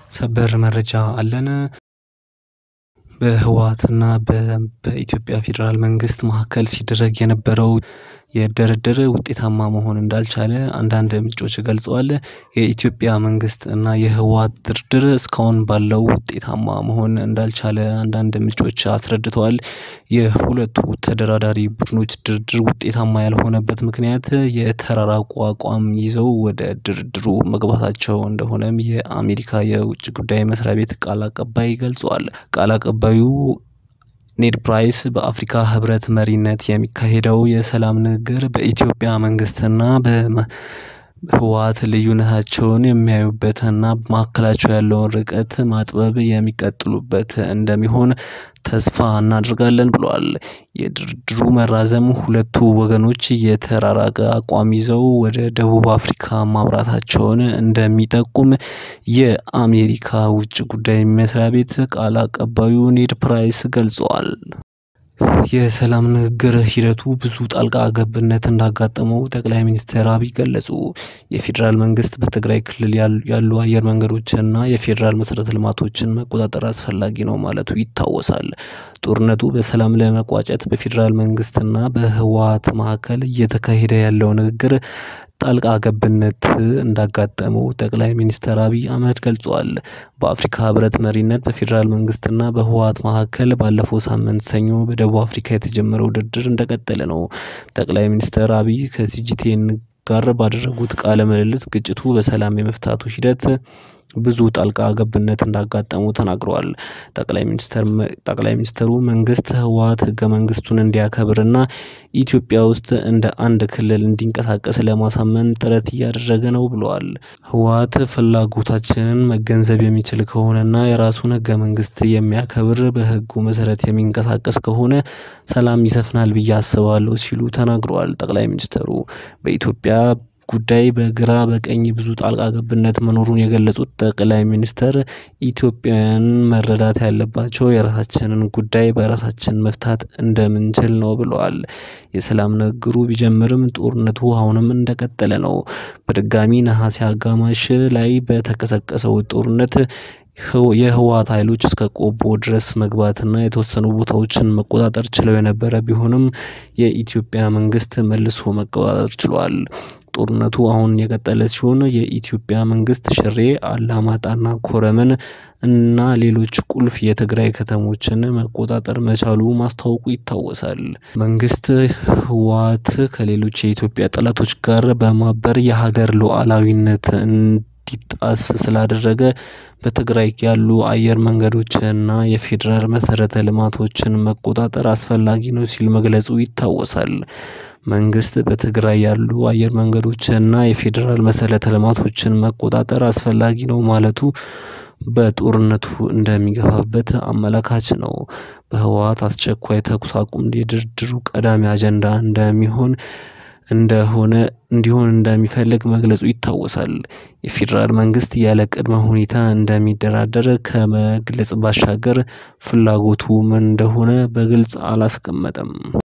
ሰበር መረጃ አለን። በህወሓትና በኢትዮጵያ ፌደራል መንግስት መካከል ሲደረግ የነበረው የድርድር ውጤታማ መሆን እንዳልቻለ አንዳንድ ምንጮች ገልጸዋል። የኢትዮጵያ መንግስት እና የህወሓት ድርድር እስካሁን ባለው ውጤታማ መሆን እንዳልቻለ አንዳንድ ምንጮች አስረድተዋል። የሁለቱ ተደራዳሪ ቡድኖች ድርድር ውጤታማ ያልሆነበት ምክንያት የተራራቁ አቋም ይዘው ወደ ድርድሩ መግባታቸው እንደሆነም የአሜሪካ የውጭ ጉዳይ መስሪያ ቤት ቃል አቀባይ ገልጿል። ቃል አቀባዩ ኔድ ፕራይስ በአፍሪካ ህብረት መሪነት የሚካሄደው የሰላም ንግግር በኢትዮጵያ መንግስትና በህወሓት ልዩነታቸውን የሚያዩበትና በመካከላቸው ያለውን ርቀት ማጥበብ የሚቀጥሉበት እንደሚሆን ተስፋ እናደርጋለን ብለዋል። የድርድሩ መራዘም ሁለቱ ወገኖች የተራራቀ አቋም ይዘው ወደ ደቡብ አፍሪካ ማምራታቸውን እንደሚጠቁም የአሜሪካ ውጭ ጉዳይ መስሪያ ቤት ቃል አቀባዩ ኔድ ፕራይስ ገልጸዋል። የሰላም ንግግር ሂደቱ ብዙ ጣልቃ ገብነት እንዳጋጠመው ጠቅላይ ሚኒስትር አብይ ገለጹ። የፌዴራል መንግስት በትግራይ ክልል ያሉ አየር መንገዶችንና የፌዴራል መሰረተ ልማቶችን መቆጣጠር አስፈላጊ ነው ማለቱ ይታወሳል። ጦርነቱ በሰላም ለመቋጨት በፌዴራል መንግስትና በህወሓት መካከል እየተካሄደ ያለው ንግግር ጣልቃ ገብነት እንዳጋጠመው ጠቅላይ ሚኒስትር አብይ አህመድ ገልጿል። በአፍሪካ ህብረት መሪነት በፌዴራል መንግስትና በህወሓት መካከል ባለፈው ሳምንት ሰኞ በደቡብ አፍሪካ የተጀመረው ድርድር እንደቀጠለ ነው። ጠቅላይ ሚኒስትር አብይ ከሲጂቴን ጋር ባደረጉት ቃለ ምልልስ ግጭቱ በሰላም የመፍታቱ ሂደት ብዙ ጣልቃ ገብነት እንዳጋጠሙ ተናግረዋል። ጠቅላይ ሚኒስትር ጠቅላይ ሚኒስትሩ መንግስት ህወሓት ህገ መንግስቱን እንዲያከብርና ኢትዮጵያ ውስጥ እንደ አንድ ክልል እንዲንቀሳቀስ ለማሳመን ጥረት እያደረገ ነው ብለዋል። ህወሓት ፍላጎታችንን መገንዘብ የሚችል ከሆነና የራሱን ህገ መንግስት የሚያከብር በህጉ መሰረት የሚንቀሳቀስ ከሆነ ሰላም ይሰፍናል ብዬ አስባለሁ ሲሉ ተናግረዋል። ጠቅላይ ሚኒስትሩ በኢትዮጵያ ጉዳይ በግራ በቀኝ ብዙ ጣልቃ ገብነት መኖሩን የገለጹት ጠቅላይ ሚኒስትር ኢትዮጵያውያን መረዳት ያለባቸው የራሳችንን ጉዳይ በራሳችን መፍታት እንደምንችል ነው ብለዋል። የሰላም ንግግሩ ቢጀምርም ጦርነቱ አሁንም እንደቀጠለ ነው። በድጋሚ ነሀሴ አጋማሽ ላይ በተቀሰቀሰው ጦርነት የህወሓት ኃይሎች እስከ ቆቦ ድረስ መግባትና የተወሰኑ ቦታዎችን መቆጣጠር ችለው የነበረ ቢሆንም የኢትዮጵያ መንግስት መልሶ መቆጣጠር ችሏል። ጦርነቱ አሁን የቀጠለ ሲሆን የኢትዮጵያ መንግስት ሽሬ፣ አላማጣና ኮረምን እና ሌሎች ቁልፍ የትግራይ ከተሞችን መቆጣጠር መቻሉ ማስታወቁ ይታወሳል። መንግስት ህወሓት ከሌሎች የኢትዮጵያ ጠላቶች ጋር በማበር የሀገር ሉዓላዊነት እንዲጣስ ስላደረገ በትግራይ ያሉ አየር መንገዶችንና የፌዴራል መሰረተ ልማቶችን መቆጣጠር አስፈላጊ ነው ሲል መግለጹ ይታወሳል። መንግስት በትግራይ ያሉ አየር መንገዶችንና የፌዴራል መሰረተ ልማቶችን መቆጣጠር አስፈላጊ ነው ማለቱ በጦርነቱ እንደሚገፋበት አመላካች ነው። በህወሓት አስቸኳይ ተኩስ አቁም የድርድሩ ቀዳሚ አጀንዳ እንደሚሆን እንደሆነ እንዲሆን እንደሚፈልግ መግለጹ ይታወሳል። የፌዴራል መንግስት ያለ ቅድመ ሁኔታ እንደሚደራደር ከመግለጽ ባሻገር ፍላጎቱ ምን እንደሆነ በግልጽ አላስቀመጠም።